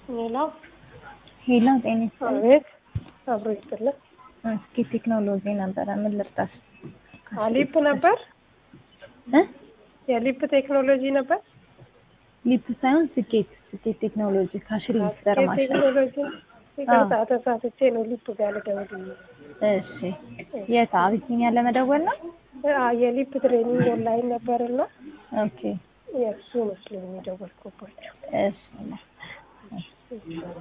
ሌላው ሄሎ ጤና ይስጥልኝ። አቤት አብሮ ይስጥልን። እስኪ ቴክኖሎጂ ነበረ ምን ልርዳሽ? አሊፕ ነበር እ የሊፕ ቴክኖሎጂ ነበር። ሊፕ ሳይሆን ስኬት ስኬት ቴክኖሎጂ ካሽሪ ዘር ማሽን። ቴክኖሎጂ ይቅርታ ተሳስቼ ነው ሊፕ ጋር ልደውል። እሺ የት አቢሲኒያ ለመደወል ነው? አ የሊፕ ትሬኒንግ ኦንላይን ነበርና ኦኬ የእሱ መስሎኝ የደወልኩባቸው። እሺ